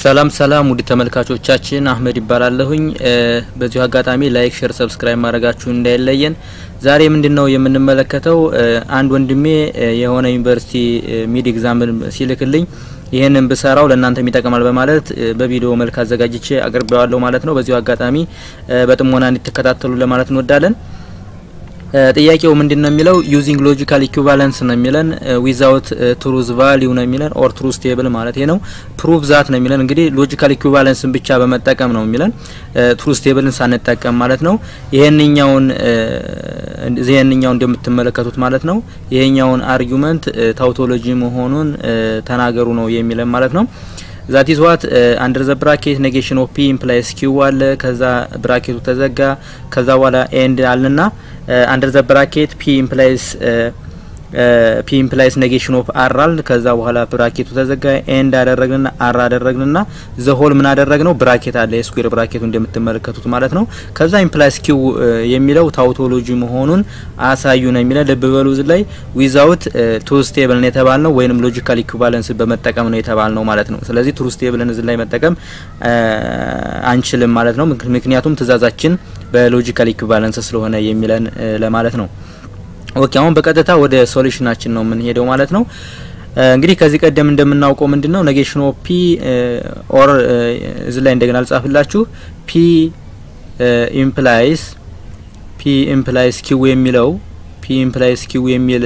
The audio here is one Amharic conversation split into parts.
ሰላም ሰላም ውድ ተመልካቾቻችን አህመድ ይባላለሁኝ። በዚሁ አጋጣሚ ላይክ፣ ሼር፣ ሰብስክራይብ ማድረጋችሁን እንዳይለየን። ዛሬ ምንድነው የምንመለከተው አንድ ወንድሜ የሆነ ዩኒቨርሲቲ ሚድ ኤግዛምን ሲልክልኝ ይህንን ብሰራው ለእናንተም ይጠቅማል በማለት በቪዲዮ መልክ አዘጋጅቼ አቅርቤዋለሁ ማለት ነው። በዚሁ አጋጣሚ በጥሞና እንድትከታተሉ ለማለት እንወዳለን። ጥያቄው ምንድን ነው የሚለው ዩዚንግ ሎጂካል ኢኩቫለንስ ነው የሚለን ዊዛውት ትሩዝ ቫሊዩ ነው የሚለን ኦር ትሩዝ ቴብል ማለት ነው። ፕሩቭ ዛት ነው የሚለን እንግዲህ ሎጂካል ኢኩቫለንስን ብቻ በመጠቀም ነው የሚለን ትሩዝ ቴብልን ሳንጠቀም ማለት ነው። ይሄንኛውን ይሄንኛው እንደምትመለከቱት ማለት ነው ይሄኛውን አርጊውመንት ታውቶሎጂ መሆኑን ተናገሩ ነው የሚለን ማለት ነው። ዛት ኢዝ ዋት አንደር ዘ ብራኬት ኔጌሽን ኦፍ ፒ ኢምፕላይስ ኪው አለ። ከዛ ብራኬቱ ተዘጋ። ከዛ በኋላ ኤንድ አልንና አንደር ዘ ብራኬት ፒ ኢምፕላይስ ፒ ኢምፕላይስ ኔጌሽን ኦፍ አር አል። ከዛ በኋላ ብራኬቱ ተዘጋ። ኤንድ አደረግንና አር አደረግንና ዘ ሆል ምን አደረግነው? ብራኬት አለ የስኩዌር ብራኬቱ እንደምትመለከቱት ማለት ነው። ከዛ ኢምፕላይስ ኪው የሚለው ታውቶሎጂ መሆኑን አሳዩ ነው የሚለው። ልብ በሉ እዚህ ላይ ዊዛውት ትሩዝ ቴብል ነው የተባልነው ወይንም ሎጂካል ኢኩቫለንስ በመጠቀም ነው የተባልነው ማለት ነው። ስለዚህ ትሩዝ ቴብልን እዚህ ላይ መጠቀም አንችልም ማለት ነው። ምክንያቱም ትእዛዛችን በሎጂካል ኢኩቫለንስ ስለሆነ የሚለን ለማለት ነው። ኦኬ አሁን በቀጥታ ወደ ሶሉሽናችን ነው የምንሄደው ማለት ነው። እንግዲህ ከዚህ ቀደም እንደምናውቀው ምንድነው ኔጌሽን ኦፍ ፒ ኦር እዚህ ላይ እንደገና አልጻፍላችሁ ፒ ኢምፕላይስ ፒ ኢምፕላይስ ኪው የሚለው ፒ ኢምፕላይስ ኪው የሚል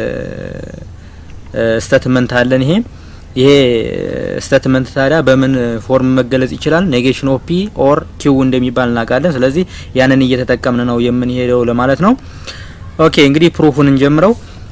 ስቴትመንት አለን። ይሄ ይሄ ስቴትመንት ታዲያ በምን ፎርም መገለጽ ይችላል? ኔጌሽን ኦፍ ፒ ኦር ኪው እንደሚባል እናውቃለን። ስለዚህ ያንን እየተጠቀምን ነው የምንሄደው ለማለት ነው። ኦኬ እንግዲህ ፕሩፉን እንጀምረው።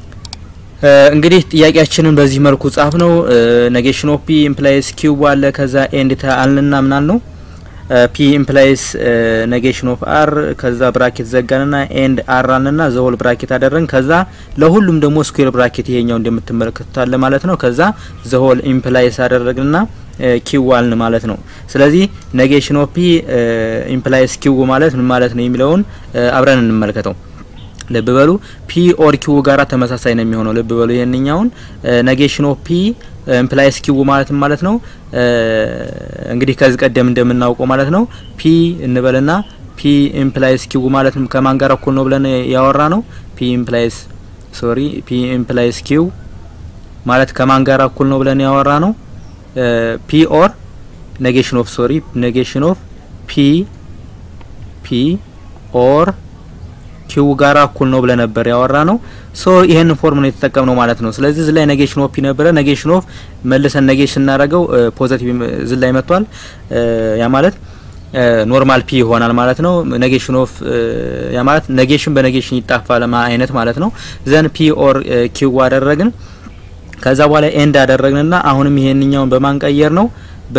እንግዲህ ጥያቄያችንን በዚህ መልኩ ጻፍ ነው። ኔጌሽን ኦፍ ፒ ኢምፕላይስ ኪው አለ። ከዛ ኤንድ አልንና ምናል ነው ፒ ኢምፕላይስ ኔጌሽን ኦፍ አር ከዛ ብራኬት ዘጋንና ኤንድ አር አልንና ዘሆል ብራኬት አደረግን። ከዛ ለሁሉም ደግሞ ስኩዌር ብራኬት ይሄኛው እንደምትመለከቱት አለ ማለት ነው። ከዛ ዘሆል ኢምፕላይስ አደረግንና ኪው አልን ማለት ነው። ስለዚህ ኔጌሽን ኦፍ ፒ ኢምፕላይስ ኪው ማለት ምን ማለት ነው የሚለውን አብረን እንመልከተው። ልብ በሉ ፒ ኦር ኪው ጋራ ተመሳሳይ ነው የሚሆነው። ልብ በሉ ይሄንኛውን ኔጌሽን ኦፍ ፒ ኢምፕላይስ ኪው ማለት ማለት ነው እንግዲህ ከዚህ ቀደም እንደምናውቀው ማለት ነው ፒ እንበልና ፒ ኢምፕላይስ ኪው ማለት ከማን ጋር እኩል ነው ብለን ያወራ ነው ፒ ኢምፕላይስ ሶሪ ፒ ኢምፕላይስ ኪው ማለት ከማን ጋር እኩል ነው ብለን ያወራ ነው ፒ ኦር ኔጌሽን ኦፍ ሶሪ ኔጌሽን ኦፍ ፒ ፒ ኦር ኪው ጋራ እኩል ነው ብለ ነበር ያወራ ነው። ሶ ይሄን ፎርም ነው የተጠቀምነው ማለት ነው። ስለዚህ እዚህ ላይ ኔጌሽን ኦፍ ፒ ነበረ። ኔጌሽን ኦፍ መልሰን ኔጌሽን እናደርገው ፖዚቲቭ እዚህ ላይ መጥቷል። ያ ማለት ኖርማል ፒ ይሆናል ማለት ነው። ኔጌሽን ኦፍ ያ ማለት ኔጌሽን በኔጌሽን ይጣፋል አይነት ማለት ነው። ዘን ፒ ኦር ኪው አደረግን። ከዛ በኋላ ኤንድ አደረግንና አሁንም ይሄንኛውን በማንቀየር ነው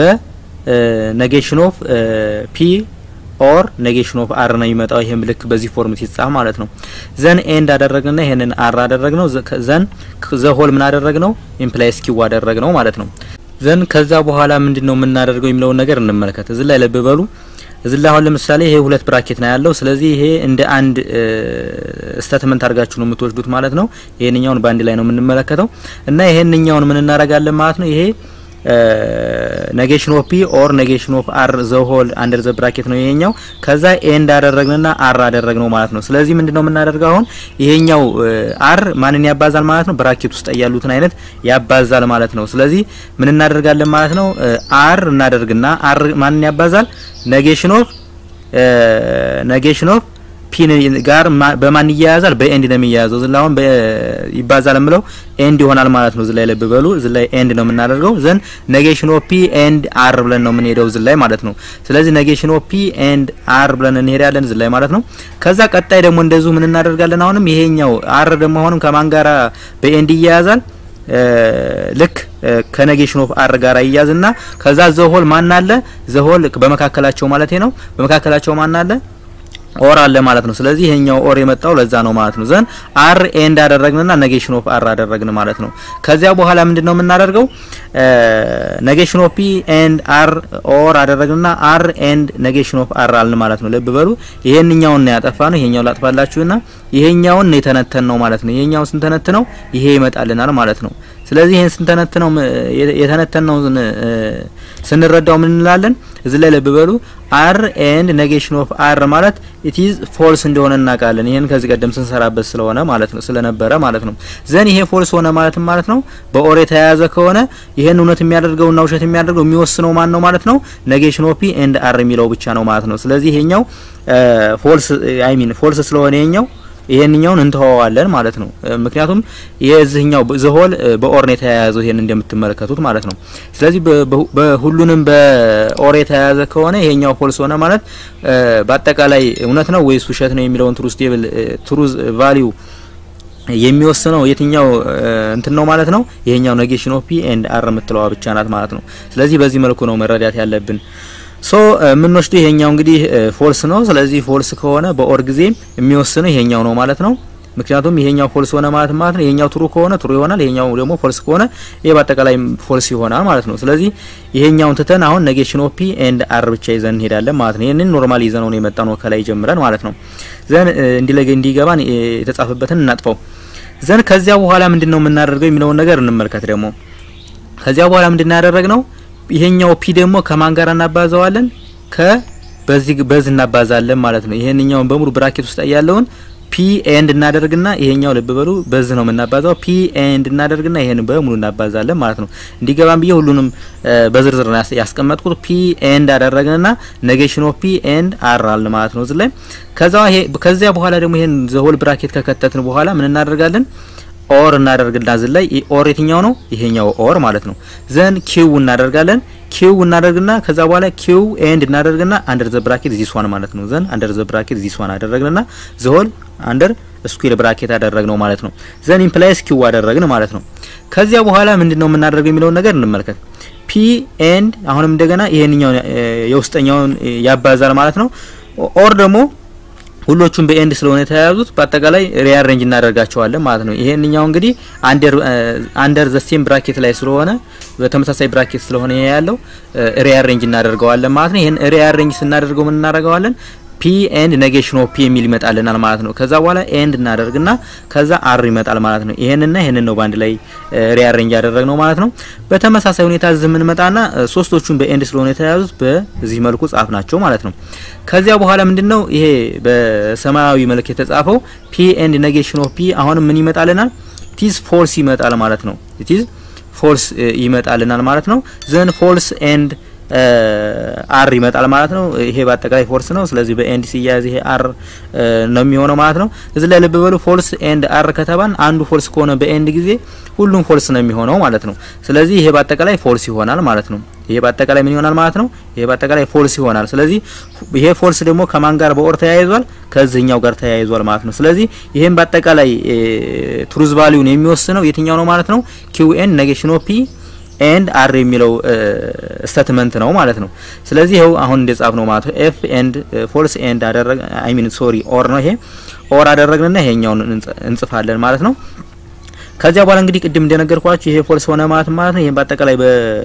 በኔጌሽን ኦፍ ፒ ኦር ኔጌሽን ኦፍ አር ነው የሚመጣው። ይሄም ልክ በዚህ ፎርም ሲጻፍ ማለት ነው። ዘን ኤንድ አደረግንና ይሄንን አር አደረግነው። ዘን ዘ ሆል ምን አደረግነው? ኢምፕላይስ ኪው አደረግነው ማለት ነው። ዘን ከዛ በኋላ ምንድነው የምናደርገው የሚለውን ነገር እንመልከት። እዚህ ላይ ልብ በሉ። እዚህ ላይ አሁን ለምሳሌ ይሄ ሁለት ብራኬት ነው ያለው። ስለዚህ ይሄ እንደ አንድ ስቴትመንት አድርጋችሁ ነው የምትወስዱት ማለት ነው። ይሄንኛውን በአንድ ላይ ነው የምንመለከተው እና ይሄንኛውን ምን እናደርጋለን ማለት ነው ይሄ ኔጌሽን ኦፍ ፒ ኦር ኔጌሽን ኦፍ አር ዘ ሆል አንደር ዘ ብራኬት ነው ይሄኛው። ከዛ ኤንድ አደረግንና አር አደረግነው ማለት ነው። ስለዚህ ምንድነው የምናደርገው አሁን ይሄኛው አር ማንን ያባዛል ማለት ነው? ብራኬት ውስጥ ያሉትን አይነት ያባዛል ማለት ነው። ስለዚህ ምን እናደርጋለን ማለት ነው? አር እናደርግና አር ማንን ያባዛል? ኔጌሽን ኦፍ ኔጌሽን ኦፍ ፒን ጋር በማን ይያያዛል? በኤንድ ነው የሚያያዘው። ዝላ አሁን ይባዛል የምለው ኤንድ ይሆናል ማለት ነው። ዝላይ ልብ በሉ፣ ዝላይ ኤንድ ነው የምናደርገው። ዘን ኔጌሽን ኦፍ ፒ ኤንድ አር ብለን ነው የምንሄደው ዝላይ ማለት ነው። ስለዚህ ኔጌሽን ኦፍ ፒ ኤንድ አር ብለን እንሄዳለን ዝላይ ማለት ነው። ከዛ ቀጣይ ደግሞ እንደዚሁ ምን እናደርጋለን? አሁንም ይሄኛው አር ደግሞ አሁንም ከማን ጋራ በኤንድ ይያያዛል? ልክ ከኔጌሽን ኦፍ አር ጋር ይያዝና ከዛ ዘሆል ማን አለ? ዘሆል በመካከላቸው ማለት ነው። በመካከላቸው ማን አለ? ኦር አለ ማለት ነው። ስለዚህ ይሄኛው ኦር የመጣው ለዛ ነው ማለት ነው። ዘን አር ኤንድ አደረግንና ኔጌሽን ኦፍ አር አደረግን ማለት ነው። ከዚያ በኋላ ምንድነው የምናደርገው? ኔጌሽን ኦፍ ፒ ኤንድ አር ኦር አደረግንና አር ኤንድ ኔጌሽን ኦፍ አር አልን ማለት ነው። ልብ በሉ ይሄንኛውን ነው ያጠፋ ነው። ይሄኛው ላጥፋላችሁና ይሄኛውን ነው የተነተን ነው ማለት ነው። ይሄኛውን ስንተነት ነው ይሄ ይመጣልናል ማለት ነው። ስለዚህ ይህን ስንተነትነው የተነተነው ስንረዳው ምን እንላለን? እዚህ ላይ ልብ በሉ አር ኤንድ ኔጌሽን ኦፍ አር ማለት ኢት ኢዝ ፎልስ እንደሆነ እናውቃለን። ይሄን ከዚህ ቀደም ስንሰራበት ስለሆነ ማለት ነው ስለነበረ ማለት ነው። ዘን ይሄ ፎልስ ሆነ ማለት ማለት ነው በኦር የተያያዘ ከሆነ ይሄን እውነት የሚያደርገውና ውሸት የሚያደርገው የሚወስነው ማን ነው ማለት ነው? ኔጌሽን ኦፍ ፒ ኤንድ አር የሚለው ብቻ ነው ማለት ነው። ስለዚህ ይሄኛው ፎልስ አይ ሚን ፎልስ ስለሆነ ይሄኛው ይሄንኛውን እንተዋዋለን ማለት ነው። ምክንያቱም የዚህኛው ዘሆል በኦር ነው የተያያዘው ይሄን እንደምትመለከቱት ማለት ነው። ስለዚህ በሁሉንም በኦር የተያያዘ ከሆነ ይሄኛው ፎልስ ሆነ ማለት በአጠቃላይ እውነት ነው ወይስ ውሸት ነው የሚለውን ትሩዝ ቴብል ትሩዝ ቫሊዩ የሚወስነው የትኛው እንትን ነው ማለት ነው። ይሄኛው ኔጌሽን ኦፍ ፒ ኤንድ አር የምትለዋ ብቻ ናት ማለት ነው። ስለዚህ በዚህ መልኩ ነው መረዳት ያለብን። ሶ የምንወስደው ይሄኛው እንግዲህ ፎልስ ነው። ስለዚህ ፎልስ ከሆነ በኦር ጊዜ የሚወስነው ይሄኛው ነው ማለት ነው። ምክንያቱም ይሄኛው ፎልስ ሆነ ማለት ማለት ነው ይሄኛው ትሩ ከሆነ ትሩ ይሆናል፣ ይሄኛው ደግሞ ፎልስ ከሆነ ይሄ በአጠቃላይ ፎልስ ይሆናል ማለት ነው። ስለዚህ ይሄኛውን ትተን አሁን ኔጌሽን ኦፍ ፒ ኤንድ አር ብቻ ይዘን እንሄዳለን ማለት ነው። ይሄንን ኖርማል ይዘን ነው የመጣ ነው ከላይ ጀምረን ማለት ነው። ዘን እንዲለገ እንዲገባን የተጻፈበትን እናጥፈው። ዘን ከዚያ በኋላ ምንድነው የምናደርገው የሚለውን ነገር እንመልከት። ደግሞ ከዚያ በኋላ ምንድነው ያደረግነው ይሄኛው ፒ ደግሞ ከማን ጋር እናባዛዋለን? ከ በዚህ በዚህ እናባዛለን ማለት ነው። ይሄንኛውን በሙሉ ብራኬት ውስጥ ያለውን ፒ ኤንድ እናደርግና ይሄኛው ልብ በሉ በዚህ ነው የምናባዛው። ፒ ኤንድ እናደርግና ይሄን በሙሉ እናባዛለን ማለት ነው። እንዲገባም ብዬ ሁሉንም በዝርዝር ያስቀመጥኩት ፒ ኤንድ አደረግንና ኔጌሽን ኦፍ ፒ ኤንድ አር አለ ማለት ነው እዚህ ላይ። ከዛ ይሄ ከዚያ በኋላ ደግሞ ይሄን ዘሆል ብራኬት ከከተትን በኋላ ምን እናደርጋለን? ኦር እናደርግና እዚህ ላይ ኦር የትኛው ነው? ይሄኛው ኦር ማለት ነው። ዘን ኪው እናደርጋለን ኪው እናደርግና ከዛ በኋላ ኪው ኤንድ እናደርግና አንደር ዘ ብራኬት ዚስ ዋን ማለት ነው። ዘን አንደር ዘ ብራኬት ዚስ ዋን አደረግንና ዘሆል አንደር ስኩዌር ብራኬት አደረግነው ማለት ነው። ዘን ኢምፕላይስ ኪው አደረግን ማለት ነው። ከዚያ በኋላ ምንድነው የምናደርገው የሚለውን ነገር እንመልከት። ፒ ኤንድ አሁንም እንደገና ይሄንኛውን የውስጠኛውን ያባዛል ማለት ነው። ኦር ደግሞ ሁሎቹም በኤንድ ስለሆነ የተያያዙት በአጠቃላይ ሪአሬንጅ እናደርጋቸዋለን ማለት ነው። ይሄንኛው እንግዲህ አንደር አንደር ዘ ሴም ብራኬት ላይ ስለሆነ በተመሳሳይ ብራኬት ስለሆነ ይሄ ያለው ሪአሬንጅ እናደርገዋለን ማለት ነው። ይሄን ሪአሬንጅ ስናደርገው ምን እናደርገዋለን? ፒ ኤንድ ኔጌሽን ኦፍ ፒ የሚል ይመጣልናል ማለት ነው። ከዛ በኋላ ኤንድ እናደርግና ከዛ አር ይመጣል ማለት ነው። ይሄንና ይሄንን ነው በአንድ ላይ ሪአሬንጅ ያደረግነው ማለት ነው። በተመሳሳይ ሁኔታ እዚህ የምንመጣና ሶስቶቹን በኤንድ ስለሆነ የተያዙት በዚህ መልኩ ጻፍ ናቸው ማለት ነው። ከዚያ በኋላ ምንድነው ይሄ በሰማያዊ መልክ የተጻፈው ፒ ኤንድ ኔጌሽን ኦፍ ፒ አሁንም ምን ይመጣልናል? ኢትዝ ፎልስ ይመጣል ማለት ነው። ኢትዝ ፎልስ ይመጣልናል ማለት ነው። ዘን ፎልስ ኤንድ አር ይመጣል ማለት ነው። ይሄ በአጠቃላይ ፎልስ ነው። ስለዚህ በኤንድ ሲያያዝ ይሄ አር ነው የሚሆነው ማለት ነው። እዚህ ላይ ልብ በሉ ፎልስ ኤንድ አር ከተባን አንዱ ፎልስ ከሆነ በኤንድ ጊዜ ሁሉም ፎልስ ነው የሚሆነው ማለት ነው። ስለዚህ ይሄ በአጠቃላይ ፎልስ ይሆናል ማለት ነው። ይሄ በአጠቃላይ ምን ይሆናል ማለት ነው? ይሄ በአጠቃላይ ፎልስ ይሆናል። ስለዚህ ይሄ ፎልስ ደግሞ ከማን ጋር በኦር ተያይዟል? ከዚህኛው ጋር ተያይዟል ማለት ነው። ስለዚህ ይሄን በአጠቃላይ ትሩዝ ቫሊዩን የሚወስነው የትኛው ነው ማለት ነው? ኪው ኤን ኔጌሽን ኦፍ ፒ ኤንድ አር የሚለው ስቴትመንት ነው ማለት ነው። ስለዚህ ይኸው አሁን እንደጻፍ ነው ማለት ነው። ኤፍ ኤንድ ፎልስ ኤንድ አደረግ አይ ሚን ሶሪ ኦር ነው ይሄ ኦር አደረግንና ይሄኛውን እንጽፋለን ማለት ነው። ከዚያ በኋላ እንግዲህ ቅድም እንደነገርኳችሁ ይሄ ፎልስ ሆነ ማለት ማለት ነው። ይሄን በአጠቃላይ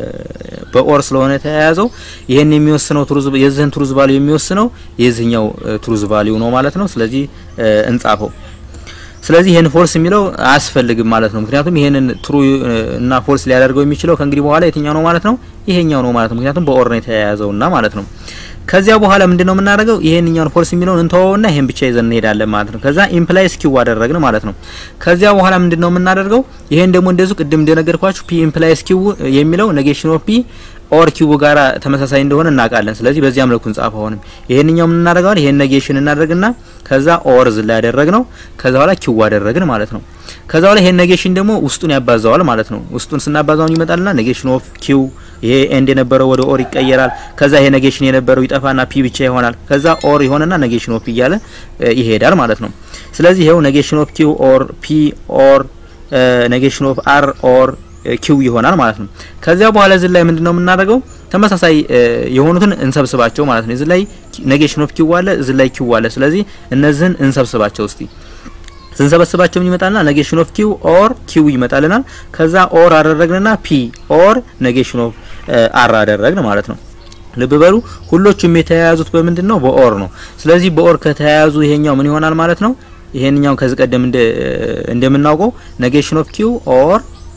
በኦር ስለሆነ የተያያዘው ይሄን የሚወስነው ትሩዝ የዚህን ትሩዝ ቫልዩ የሚወስነው የዚህኛው ትሩዝ ቫልዩ ነው ማለት ነው። ስለዚህ እንጻፈው። ስለዚህ ይሄን ፎልስ የሚለው አያስፈልግም ማለት ነው። ምክንያቱም ይሄንን ትሩ እና ፎልስ ሊያደርገው የሚችለው ከእንግዲህ በኋላ የትኛው ነው ማለት ነው? ይሄኛው ነው ማለት ነው። ምክንያቱም በኦር ነው የተያያዘውና ማለት ነው። ከዚያ በኋላ ምንድነው የምናደርገው? ይሄንኛውን ፎልስ የሚለውን እንተወውና ይሄን ብቻ ይዘን እንሄዳለን ማለት ነው። ከዛ ኢምፕላይስ ኪው አደረግን ማለት ነው። ከዚያ በኋላ ምንድነው የምናደርገው? ይሄን ደግሞ እንደዚሁ ቅድም እንደነገርኳችሁ ፒ ኢምፕላይስ ኪው የሚለው ኔጌሽን ኦፍ ፒ ኦር ኪው ጋራ ተመሳሳይ እንደሆነ እናውቃለን። ስለዚህ በዚያ መልኩ እንጻፍ። አሁንም ይሄንኛው ምን እናደርጋለን? ይሄን ኔጌሽን እናደርግና ከዛ ኦር ዝላ ያደረግነው ከዛ በኋላ ኪው አደረግን ማለት ነው። ከዛ በኋላ ይሄን ኔጌሽን ደግሞ ውስጡን ያባዛዋል ማለት ነው። ውስጡን ስናባዛውን ይመጣልና ኔጌሽን ኦፍ ኪው ይሄ ኤንድ የነበረው ወደ ኦር ይቀየራል። ከዛ ይሄ ኔጌሽን የነበረው ይጠፋና ፒ ብቻ ይሆናል። ከዛ ኦር ይሆንና ኔጌሽን ኦፍ እያለ ይሄዳል ማለት ነው። ስለዚህ ይሄው ኔጌሽን ኦፍ ኪው ኦር ፒ ኦር ኔጌሽን ኦፍ አር ኦር ኪው ይሆናል ማለት ነው። ከዚያ በኋላ እዚህ ላይ ምንድነው የምናደርገው? ተመሳሳይ የሆኑትን እንሰብስባቸው ማለት ነው። እዚህ ላይ ኔጌሽን ኦፍ ኪው አለ፣ እዚህ ላይ ኪው አለ። ስለዚህ እነዚህን እንሰብስባቸው እስቲ ስንሰበስባቸው ምን ይመጣልና ኔጌሽን ኦፍ ኪው ኦር ኪው ይመጣልናል። ከዛ ኦር አደረግንና ፒ ኦር ኔጌሽን ኦፍ አር አደረግን ማለት ነው። ልብ በሉ ሁሎቹም የተያያዙት በምንድን ነው? በኦር ነው። ስለዚህ በኦር ከተያያዙ ይሄኛው ምን ይሆናል ማለት ነው? ይሄንኛው ከዚህ ቀደም እንደምናውቀው ኔጌሽን ኦፍ ኪው ኦር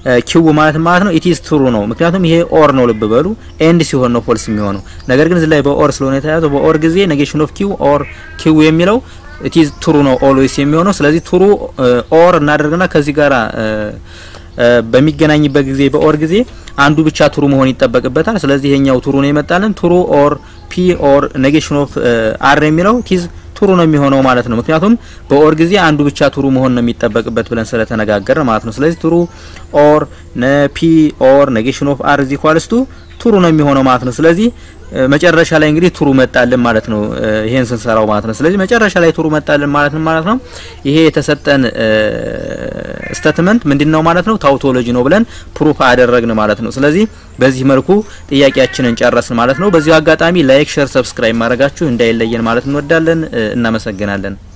ኪው ማለት ማለት ነው ኢት ኢዝ ትሩ ነው። ምክንያቱም ይሄ ኦር ነው፣ ልብ በሉ ኤንድ ሲሆን ነው ፎልስ የሚሆነው። ነገር ግን እዚህ ላይ በኦር ስለሆነ የተያዘው በኦር ጊዜ ኔጌሽን ኦፍ ኪው ኦር ኪው የሚለው ኢት ኢዝ ትሩ ነው ኦልዌይስ የሚሆነው። ስለዚህ ትሩ ኦር እናደርግና ከዚህ ጋራ በሚገናኝበት ጊዜ በኦር ጊዜ አንዱ ብቻ ትሩ መሆን ይጠበቅበታል። ስለዚህ ይሄኛው ትሩ ነው የመጣልን ትሩ ኦር ፒ ኦር ኔጌሽን ኦፍ አር የሚለው ቲዝ ትሩ ነው የሚሆነው ማለት ነው። ምክንያቱም በኦር ጊዜ አንዱ ብቻ ትሩ መሆን ነው የሚጠበቅበት ብለን ስለተነጋገር ማለት ነው። ስለዚህ ትሩ ኦር ፒ ኦር ኔጌሽን ኦፍ አር ዚ ኳልስቱ ትሩ ነው የሚሆነው ማለት ነው። ስለዚህ መጨረሻ ላይ እንግዲህ ትሩ መጣልን ማለት ነው። ይሄን ስንሰራው ማለት ነው። ስለዚህ መጨረሻ ላይ ትሩ መጣልን ማለት ነው ማለት ነው። ይሄ የተሰጠን ስቴትመንት ምንድነው ማለት ነው? ታውቶሎጂ ነው ብለን ፕሩፍ አደረግን ማለት ነው። ስለዚህ በዚህ መልኩ ጥያቄያችንን ጨረስን ማለት ነው። በዚሁ አጋጣሚ ላይክ፣ ሼር፣ ሰብስክራይብ ማድረጋችሁ እንዳይለየን ማለት እንወዳለን። እናመሰግናለን።